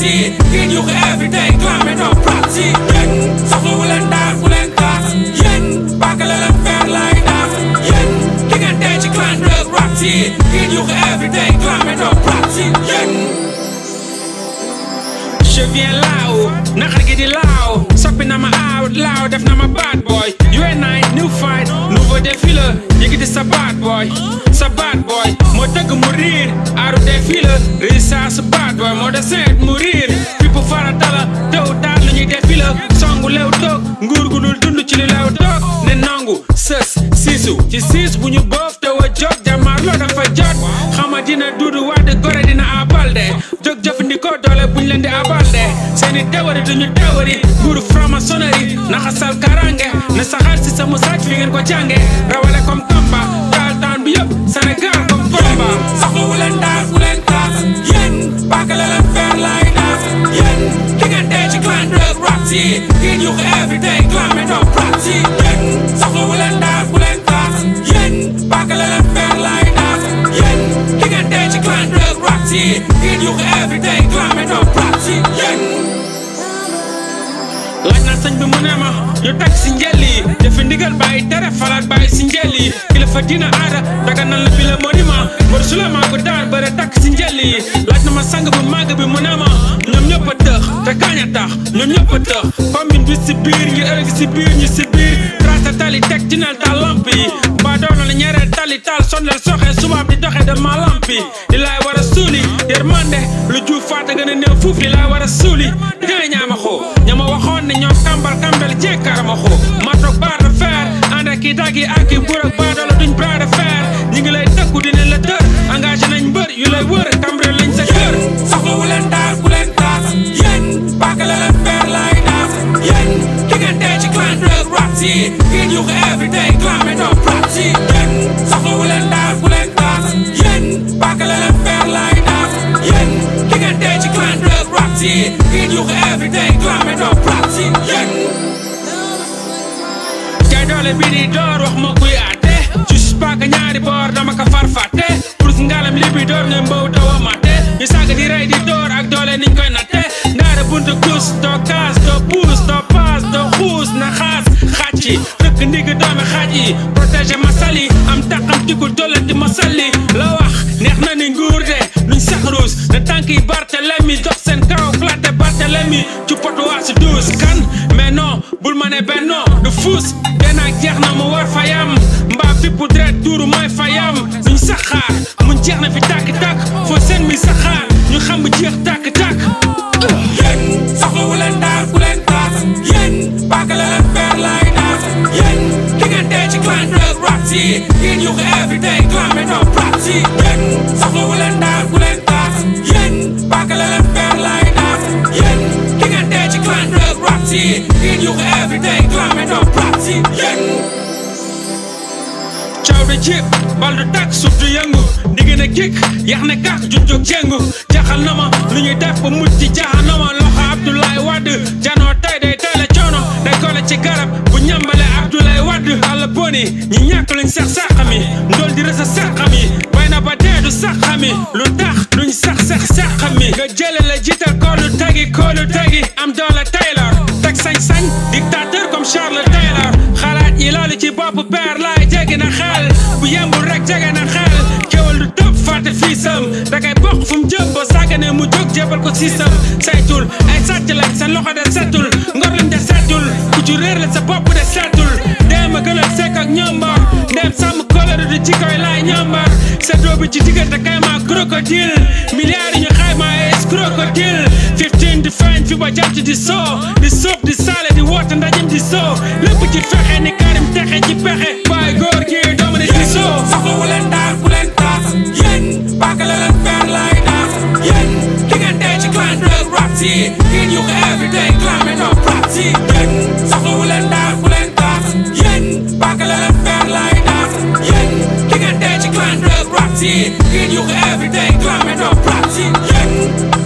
yi ngeen yuuxu every day clamé no props yi yéen soxlawu leen daal fu leen kaas yéen bàkkale leen feer lay daas yéen di ngeen dee ci clan drug raps yi ngeen yuuxu every day clamé no props yi yéen je viens laaw naxar gi di laaw soppi na ma out laaw def na ma bad boy you and I new fight nouveau défi la yëkkati sa bad boy sa bad boy moo tëgg mu riir aaru défi la risa sa bad boy moo deseet mu riir fipp farata la taw taat lu ñuy défi la songu lew toog nguur gu dul dund ci li lew toog ne nangu sës siisu ci siis bu ñu boof te wa jot jamaar loo dafa jot xama dina duudu wadd gore dina abalde jóg jëfandikoo doole buñ leen di abalde seeni tewari duñu tewari nguuru franc-maçonnerie naxasal karange ne saxaar si sama sàcc fi ngeen ko jànge rawale comme Tamba taal taan bi yëpp Sénégal comme Bamba soxlawu leen daal fu leen kaas yéen bàkkale leen feer lay daas yéen di ngeen dee ci clan drug raps yi ngeen yuuxu every day clamé no props yi yéen soxlawu leen daal fu leen kaas yéen bàkkale leen feer lay daas yéen di ngeen dee ci clan drug raps yi ngeen yuuxu every day clamé no props yi yéen laaj naa sëñ bi mu ne ma ñu teg si njël yi defi ndigal bàyyi tere falaat bàyyi si njël yi kilifa dina aada daga nan la bi la monument mbër su la maa ko daar bëre takk si njël yi laaj na ma sang bu màgg bi mu ne ma ñoom ñëpp a tëx te kaañ a tax ñoom ñëpp a tëx commune bi si biir ñu ëllëg si biir ñu si biir tracé tali teg ci nal taal lamp yi ba doon la ñeereel tali taal sondel soxe subaab di doxe de ma lamp yi li laay war a suuli yërmande lu juuf faata gën a néew fuuf li laay war a suuli ñooy ñaama xoo ñama waxoon ne ñoom kambal kambal jekkarama xoo matok baa de fer ànd ak i daggi ak i buur ak baadoola duñ bras de fer ñi ngi lay tëkku dinañ la tër engagé nañ mbër yu lay wër kambre lañ sa kër soxlawu leen daal fu leen kaas yéen bàkkale leen feer lay daas yéen di ngeen dee ci clan drug raps yi ngeen yuuxu every day clamé no props yi yéen soxlawu leen daal fu leen kaas yéen bàkkale leen feer lay daas yéen di ngeen dee ci clan drug raps yi ngeen yuuxu every day clamé no props yi yéen jaay doole bi di door wax ma kuy àtte juste paaka ñaari boor dama ko far fàtte pour ngalam li bi door nga mbow dawa matte ñu saaga di rey di door ak doole niñ koy natte ndaare buntu kus doo kaas doo puus doo paas doo xuus na xaas xàcci rëkk ndig doomi xaaj yi protéger ma sali am taqam tikul tollati ma salli la wax neex na ni nguur de duñ sax ruus na tànk yi Barthélemy dox seen kaw flatte Barthélemy ci potu waa si duus kan mais non bul ma ne benno du fuus benn ak jeex na mu war fayam mbaa fippu dret tuuru mooy fayam duñ saxaar mun jeex na fi tàkk-tàkk foo seen mi saxaar ñu xam bu jeex tàkk-tàkk yéen soxlawu leen daal fu leen kaas yéen bàkkale leen feer lay daas yéen di ngeen dee ci clan drug raps yi ngeen yuuxu every day clamé no props yi yéen soxlawu leen daal fu leen kaas yéen bàkkale leen feer lay daas yéen di ngeen dee ci clan drug raps yi ngeen yuuxu every day clamé no props yi yéen caw di jib bal du tàkk suuf du yëngu digg na kik yax ne kàq junjug jéngu jaxal na ma lu ñuy def ba mujj ci jaxanama loxo Abdoulaye Wade janoo tey day tey la coono day kole ci garab bu ñambale Abdoulaye Wade àll boni ñi ñàkk luñ sax saxami ndol di rësa saxami bay na ba dee du saxami lu tax duñ sax sax saxami nga jële la jiital koolu tegi koolu tegi am doole Taylor teg sañ-sañ dictateur comme Charles Taylor xalaat yi loolu ci bopp père laay jéggi na xel bu yembul rek jege na xel kéwal du tëb fàtte fiisam da kay bokk fu mu jëm ba sàggane mu jóg jébal ko siisam saytul ay sàcc lañ seen loxo de setul ngor lañ de setul ku ci réer la sa bopp de setul dem a gën a sekk ak ñambar dem sàmm kóllëre du jikkoy laay ñambar seddoo bi ci diggante kay ma crocodile milliards yi ñu xayma es crocodile 15 di feeñ fi ba jant di soo di suuf di saale di woote ndajim di soo lépp ci fexe ni karim texe ci pexe baay góor gi doomu ne di soo soxlawu leen daal fu leen kaas yéen bàkkale leen feer lay daas yéen di ngeen dee ci clan drug raps yi ngeen yuuxu every day clamé no props yi yéen soxlawu leen daal fu leen kaas yéen bàkkale leen feer lay daas yéen di ngeen dee ci clan drug raps yi ngeen yuuxu every day clamé no props yi yéen